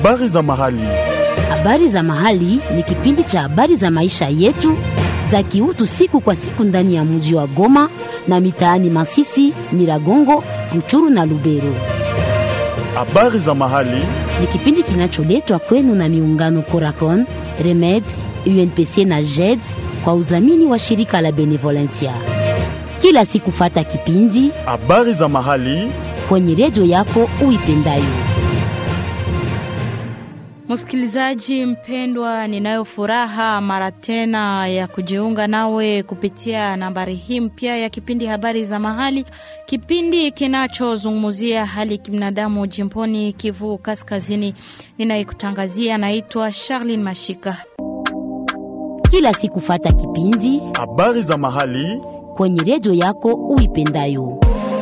Habari za mahali. Habari za mahali ni kipindi cha habari za maisha yetu za kiutu siku kwa siku ndani ya mji wa Goma na mitaani Masisi, Nyiragongo, Ruchuru na Lubero. Habari za mahali. Ni kipindi kinacholetwa kwenu na miungano Coracon, Remed, UNPC na JED kwa udhamini wa shirika la Benevolencia. Kila siku fata kipindi Habari za mahali. kwenye redio yako uipendayo. Msikilizaji mpendwa, ninayo furaha mara tena ya kujiunga nawe kupitia nambari hii mpya ya kipindi habari za mahali, kipindi kinachozungumzia hali kibinadamu jimboni Kivu Kaskazini. Ninayekutangazia naitwa Charlene Mashika. Kila siku fata kipindi Habari za mahali. kwenye redio yako uipendayo.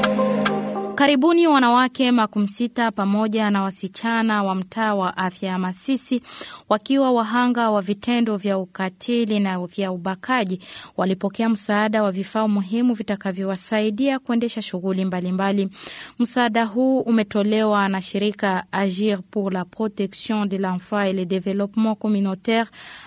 Karibuni wanawake makumi sita pamoja na wasichana wa mtaa wa afya ya Masisi wakiwa wahanga wa vitendo vya ukatili na vya ubakaji walipokea msaada wa vifaa muhimu vitakavyowasaidia kuendesha shughuli mbalimbali. Msaada huu umetolewa na shirika Agir pour la protection de l'enfant et le développement communautaire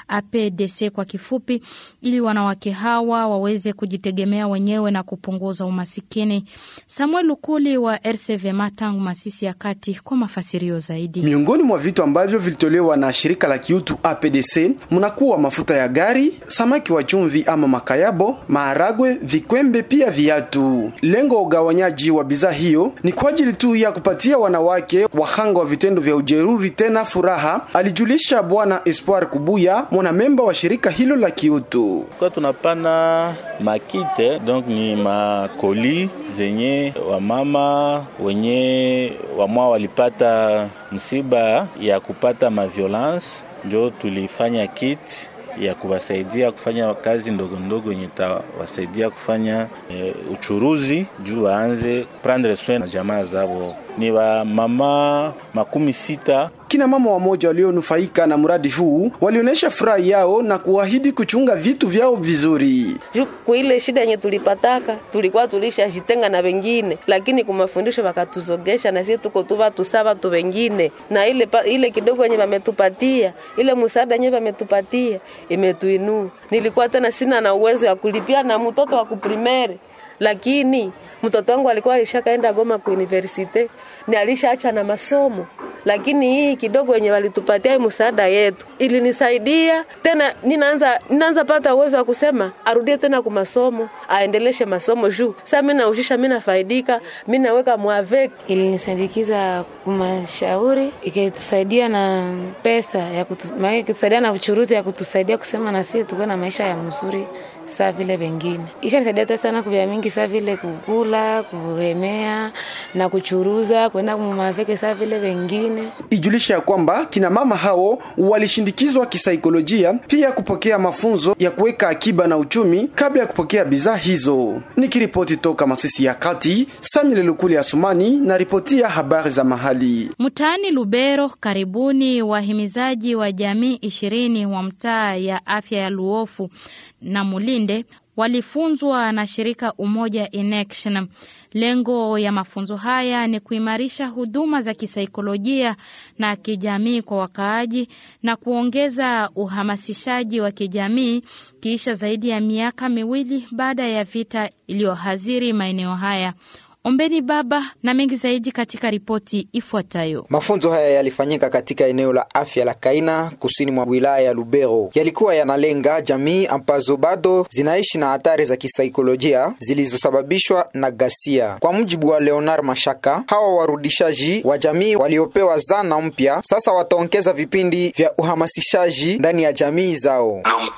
APDC kwa kifupi, ili wanawake hawa waweze kujitegemea wenyewe na kupunguza umasikini. Samuel Lukuli wa RCV Matangu, Masisi ya Kati, kwa mafasirio zaidi. Miongoni mwa vitu ambavyo vilitolewa na shirika la kiutu APDC mnakuwa mafuta ya gari, samaki wa chumvi ama makayabo, maharagwe, vikwembe, pia viatu. Lengo wa ugawanyaji wa bidhaa hiyo ni kwa ajili tu ya kupatia wanawake wahanga wa vitendo vya ujeruri tena furaha, alijulisha Bwana Espoir Kubuya, mwanamemba wa shirika hilo la kiutu. Kwa tunapana makite donc ni makoli zenye wamama wenye wamwa walipata msiba ya kupata maviolence, njo tulifanya kit ya kuwasaidia kufanya kazi ndogo ndogo yenye tawasaidia kufanya e, uchuruzi juu waanze prendre soin na jamaa zao. Ni wa mama makumi sita Kina mama wamoja walionufaika na mradi huu walionyesha furaha yao na kuahidi kuchunga vitu vyao vizuri. juu kuile shida yenye tulipataka tulikuwa tulishajitenga na wengine, lakini kumafundisho wakatuzogesha na sisi tuko tu watu sawa tu wengine, na ile, pa- ile kidogo yenye wametupatia ile msaada yenye wametupatia imetuinua. Nilikuwa tena sina na uwezo ya kulipia na mtoto wa kuprimere lakini mtoto wangu alikuwa alishakaenda Goma ku universite ni alishaacha na masomo, lakini hii kidogo yenye walitupatia hii msaada yetu ilinisaidia tena, ninaanza ninaanza pata uwezo wa kusema arudie tena ku masomo, aendeleshe masomo juu sasa mimi naushisha, mimi nafaidika, mimi naweka mwavek ilinisindikiza kumashauri ikitusaidia na pesa ya kutu, maana ikitusaidia na uchuruzi ya kutusaidia kusema na sisi tukuwe na maisha ya mzuri saa vile wengine. Isha nisaidia tena sana kuvya mingi saa vile kukula, kuhemea na kuchuruza, kwenda kumaveke saa vile wengine. Ijulisha ya kwamba kina mama hao walishindikizwa kisaikolojia, pia kupokea mafunzo ya kuweka akiba na uchumi kabla ya kupokea bidhaa hizo. Nikiripoti toka Masisi ya Kati, Samuel Lukuli Asumani na ripoti ya habari za mahali. Mtaani Lubero, karibuni wahimizaji wa jamii ishirini wa mtaa ya afya ya Luofu na Mulinde walifunzwa na shirika Umoja in Action. Lengo ya mafunzo haya ni kuimarisha huduma za kisaikolojia na kijamii kwa wakaaji na kuongeza uhamasishaji wa kijamii kiisha zaidi ya miaka miwili baada ya vita iliyohaziri maeneo haya. Ombeni Baba na mengi zaidi katika ripoti ifuatayo. Mafunzo haya yalifanyika katika eneo la afya la Kaina kusini mwa wilaya ya Lubero. Yalikuwa yanalenga jamii ambazo bado zinaishi na hatari za kisaikolojia zilizosababishwa na ghasia. Kwa mujibu wa Leonard Mashaka, hawa warudishaji wa jamii waliopewa zana mpya sasa wataongeza vipindi vya uhamasishaji ndani ya jamii zao.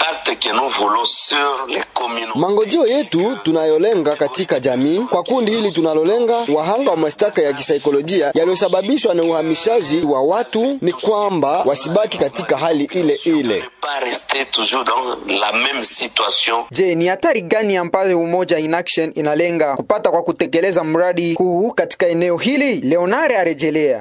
Mangojeo yetu tunayolenga katika jamii kwa kundi hili tunalolenga wahanga wa mashtaka ya kisaikolojia yaliyosababishwa na uhamishaji wa watu ni kwamba wasibaki katika hali ile ile. Je, ni hatari gani ambayo Umoja in Action inalenga kupata kwa kutekeleza mradi huu katika eneo hili? Leonard arejelea.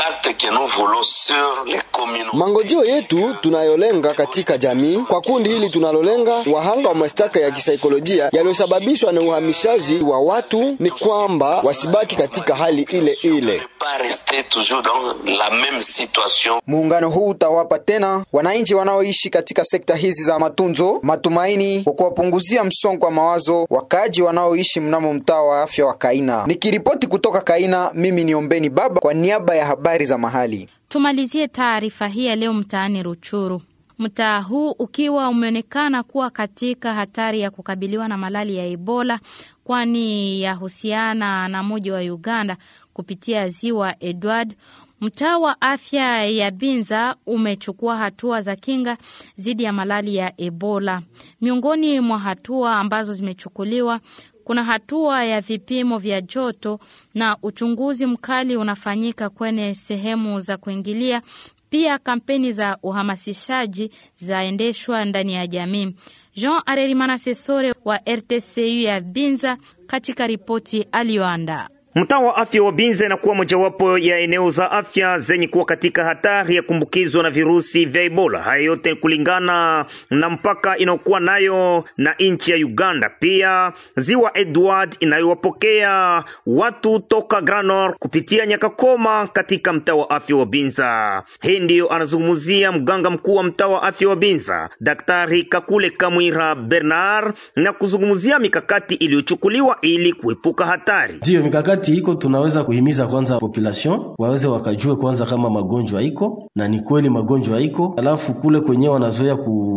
Mangojeo yetu tunayolenga katika jamii kwa kundi hili tunalolenga wahanga wa mashtaka ya kisaikolojia yaliyosababishwa na uhamishaji wa watu ni kwamba kwamba wasibaki katika hali ile ile. Muungano huu utawapa tena wananchi wanaoishi katika sekta hizi za matunzo matumaini kwa kuwapunguzia msongo wa mawazo wakaaji wanaoishi mnamo mtaa wa afya wa Kaina. Nikiripoti kutoka Kaina, mimi ni Ombeni Baba kwa niaba ya habari za mahali. Tumalizie taarifa hii ya leo mtaani Ruchuru. Mtaa huu ukiwa umeonekana kuwa katika hatari ya kukabiliwa na malali ya Ebola, kwani yahusiana na muji wa Uganda kupitia ziwa Edward. Mtaa wa afya ya Binza umechukua hatua za kinga dhidi ya malali ya Ebola. Miongoni mwa hatua ambazo zimechukuliwa kuna hatua ya vipimo vya joto na uchunguzi mkali unafanyika kwenye sehemu za kuingilia. Pia kampeni za uhamasishaji zaendeshwa ndani ya jamii. Jean Arerimana Sesore wa RTCU ya Binza katika ripoti aliyoandaa. Mtaa wa afya wa Binza inakuwa mojawapo ya eneo za afya zenye kuwa katika hatari ya kuambukizwa na virusi vya Ebola. Haya yote kulingana na mpaka inayokuwa nayo na nchi ya Uganda, pia ziwa Edward inayowapokea watu toka Granor kupitia Nyakakoma katika mtaa wa afya wa Binza. Hii ndiyo anazungumzia mganga mkuu wa mtaa wa afya wa Binza, Daktari Kakule Kamwira Bernard, na kuzungumzia mikakati iliyochukuliwa ili kuepuka hatari. Ndiyo mikakati iko, tunaweza kuhimiza kwanza population waweze wakajue kwanza kama magonjwa iko na ni kweli magonjwa iko, alafu kule kwenyewe wanazoea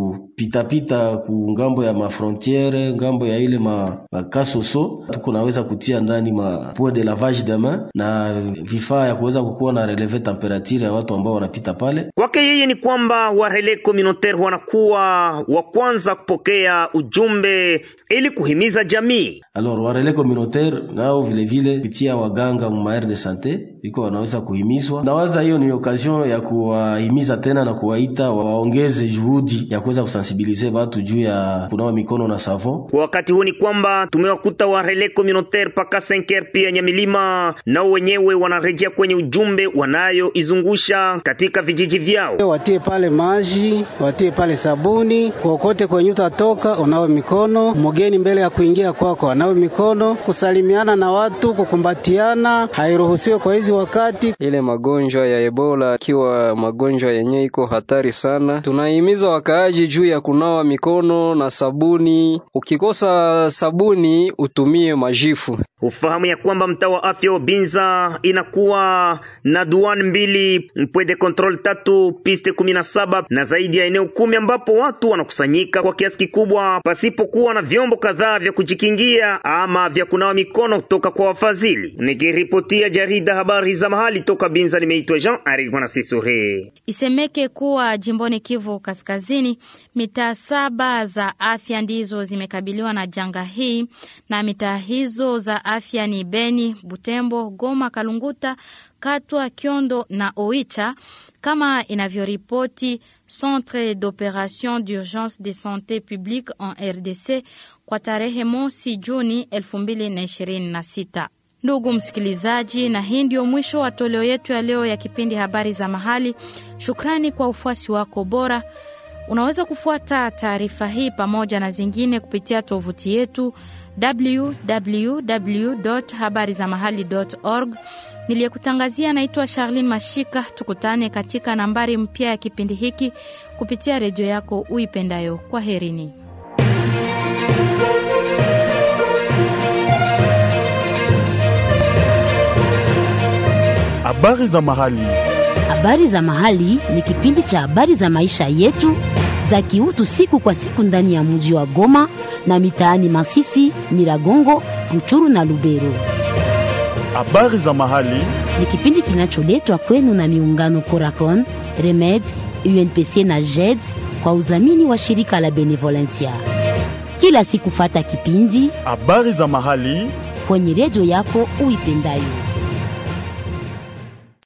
kupitapita ku ngambo ya mafrontiere ngambo ya ile ma, makasoso tuko naweza kutia ndani ma point de lavage de main na vifaa ya kuweza kukuwa na releve temperature ya watu ambao wanapita pale. Kwake yeye ni kwamba warele communautaire wanakuwa wa kwanza kupokea ujumbe ili kuhimiza jamii. Alors warele communautaire nao vile vile kupitia waganga mu maire de sante iko wanaweza kuhimizwa. Nawaza hiyo ni occasion ya kuwahimiza tena na kuwaita waongeze juhudi ya kuweza kusensibilize watu juu ya kunawa mikono na savon. Kwa wakati huu ni kwamba tumewakuta wa relais communautaire paka 5 pia Nyamilima, nao wenyewe wanarejea kwenye ujumbe wanayoizungusha katika vijiji vyao. Watie pale maji, watie pale sabuni, kokote kwenye utatoka unawe mikono, mgeni mbele ya kuingia kwako anawe mikono, kusalimiana na watu, kukumbatiana hairuhusiwe kwa hizi wakati. Ile magonjwa ya Ebola ikiwa magonjwa yenye iko hatari sana, tunahimiza wakaaji juu ya kunawa mikono na sabuni. Ukikosa sabuni utumie majifu. Ufahamu ya kwamba mtaa wa afya wa Binza inakuwa na duan mbili, point de control tatu, piste kumi na saba na zaidi ya eneo kumi ambapo watu wanakusanyika kwa kiasi kikubwa pasipokuwa na vyombo kadhaa vya kujikingia ama vya kunawa mikono kutoka kwa wafadhili. Nikiripotia jarida habari za mahali toka Binza, nimeitwa Jean Ari Mwanasisore. Isemeke kuwa jimboni Kivu Kaskazini, mitaa saba za afya ndizo zimekabiliwa na janga hii, na mitaa hizo za afya ni Beni, Butembo, Goma, Kalunguta, Katwa, Kyondo na Oicha, kama inavyoripoti Centre d'Operation d'Urgence de Santé Publique en RDC kwa tarehe mosi Juni 2026. Ndugu msikilizaji, na hii ndio mwisho wa toleo yetu ya leo ya kipindi habari za mahali. Shukrani kwa ufuasi wako bora. Unaweza kufuata taarifa hii pamoja na zingine kupitia tovuti yetu www habari za mahali org. Niliyekutangazia naitwa Charlene Mashika. Tukutane katika nambari mpya ya kipindi hiki kupitia redio yako uipendayo. Kwa herini. Habari za mahali. Habari za mahali ni kipindi cha habari za maisha yetu za kiutu siku kwa siku ndani ya mji wa Goma na mitaani Masisi, Nyiragongo, Ruchuru na Lubero. Habari za mahali Ni kipindi kinacholetwa kwenu na miungano Coracon, Remed, UNPC na JED kwa udhamini wa shirika la Benevolencia. Kila siku fata kipindi habari za mahali kwenye redio yako uipendayo.